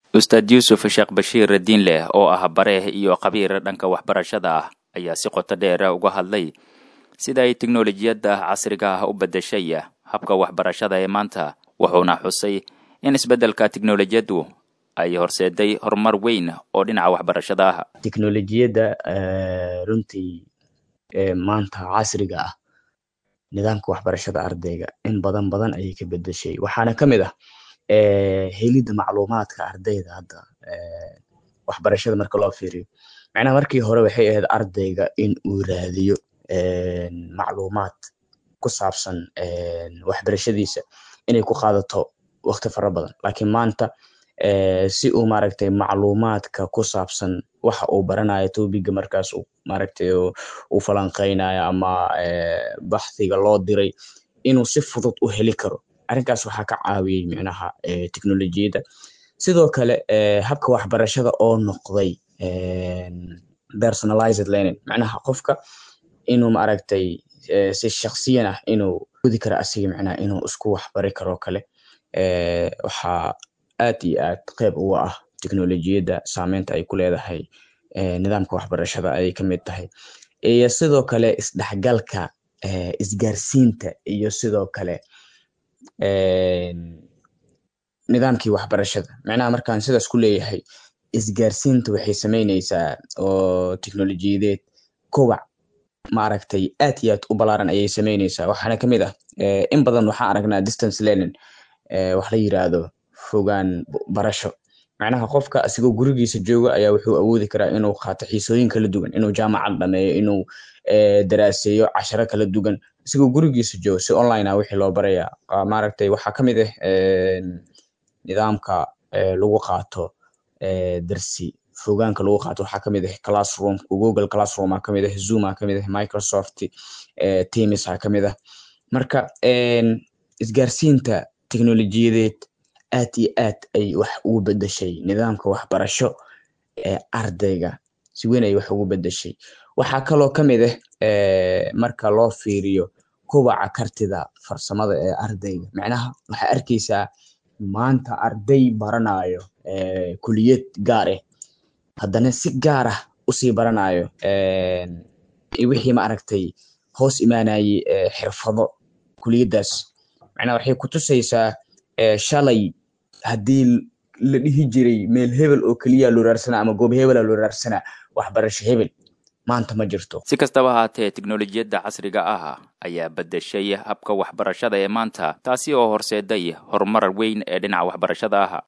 ustaad yuusuf sheekh bashiir diinleh oo ah bare iyo khabiir dhanka waxbarashada ah ayaa si qoto dheer uga hadlay sida ay teknolojiyadda casriga ah u beddeshay habka waxbarashada ee maanta wuxuuna xusay in isbeddelka teknolojiyaddu ay horseeday horumar weyn oo dhinaca waxbarashada ah teknolojiyadda runtii maanta casriga ah nidaamka waxbarashada ardayga in badan badan ayay ka bedeshay waxaana ka mid ah helidda macluumaadka ardayda hadda waxbarashada marka loo fiiriyo macnaha markii hore waxay ahayd ardayga in uu raadiyo macluumaad ku saabsan waxbarashadiisa inay ku qaadato waqti fara badan laakiin maanta si uu maaragtay macluumaadka ku saabsan waxa uu baranayo tobiga markaas maaragtay uu falanqeynayo ama baxdiga loo diray inuu si fudud u heli karo arrinkaas waxaa ka caawiyey micnaha teknolojiyadda sidoo kale habka waxbarashada oo noqday personalized learning macnaha qofka inuu maaragtay si shaksiyan ah inuu gudi karo asiga micnaha inuu isku waxbari karo kale waxaa aad iyo aad qeyb uga ah teknolojiyadda saameynta ay ku leedahay nidaamka waxbarashada ayay ka mid tahay iyo sidoo kale isdhexgalka isgaarsiinta iyo sidoo kale nidaamkii waxbarashada macnaha markaan sidaas ku leeyahay isgaarsiinta waxay sameyneysaa oo teknolojiyadeed kowac maaragtay aad iyo aad u balaaran ayay sameyneysaa waxaana ka mid ah in badan waxaan aragnaa distance learning wax la yiraahdo fogaan barasho macnaha qofka asigoo gurigiisa jooga ayaa wuxuu awoodi karaa inuu qaato xiisooyin kala duwan inuu jaamacad dhameeyo inuu daraaseeyo casharo kala duwan asigoo gurigiisa jooga si online ah wixii loo baraya maaragtay waxaa ka mid ah nidaamka lagu qaato darsi fogaanka lagu qaato waxaa kamid ah classroom google classroom aa kamid ah zoom aa kamid ah microsoft teams aa kamid ah marka isgaarsiinta teknolojiyadeed aad iyo aad ay wax ugu bedeshay nidaamka waxbarasho ee ardayga si weyn ay wax ugu bedeshay waxaa kaloo ka mid ah marka loo fiiriyo kobaca kartida farsamada ee ardayga macnaha waxaa arkeysaa maanta arday baranayo kuliyad gaar ah haddana si gaar ah usii baranayo wixii maaragtay hoos imaanayey xirfado kuliyaddaas macnaha waxay kutusaysaa shalay haddii la dhihi jiray meel hebel oo keliya loo raarsanaa ama goob hebela loo raarsanaa waxbarasho hebel maanta ma jirto si kastaba haatee teknolojiyadda casriga ah ayaa beddeshay habka waxbarashada ee maanta taasi oo horseeday horumar weyn ee dhinaca waxbarashada ah